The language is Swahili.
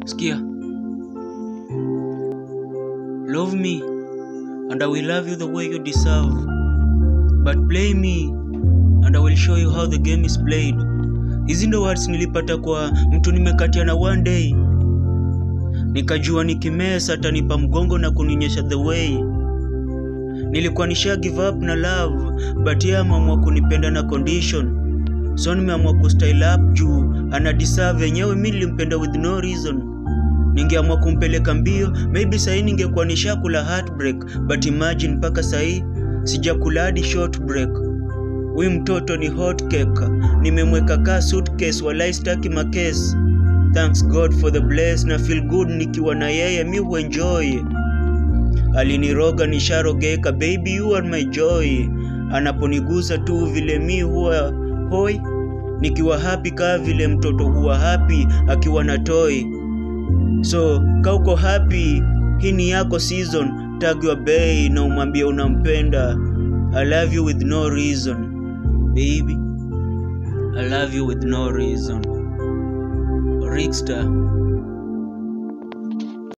Sikia. Love me and I will love you the way you deserve. But play me and I will show you how the game is played. Hizi ndo words nilipata kwa mtu nimekatiana one day. Nikajua nikimesa atanipa mgongo na kunionyesha the way. Nilikuwa nisha give up na love but yeye ameamua kunipenda na condition. So nimeamua kustyle up juu ana deserve yenyewe. Mi nilimpenda with no reason. Ningeamua kumpeleka mbio, maybe sahii ningekuwa nishakula heartbreak, but imagine mpaka sahii sijakula hadi short break. Huyu mtoto ni hot cake, nimemweka kaa suitcase, walai staki makesi. Thanks God for the bless na feel good nikiwa na yeye, mi huenjoy. Aliniroga nisharogeka, baby you are my joy. Anaponigusa tu vile mi huwa hoi, nikiwa happy kaa vile mtoto huwa happy akiwa na toy. So ka uko happy, hii ni yako season. Tag your bay na umwambie unampenda. I love you with no reason baby, I love you with no reason. Rickstar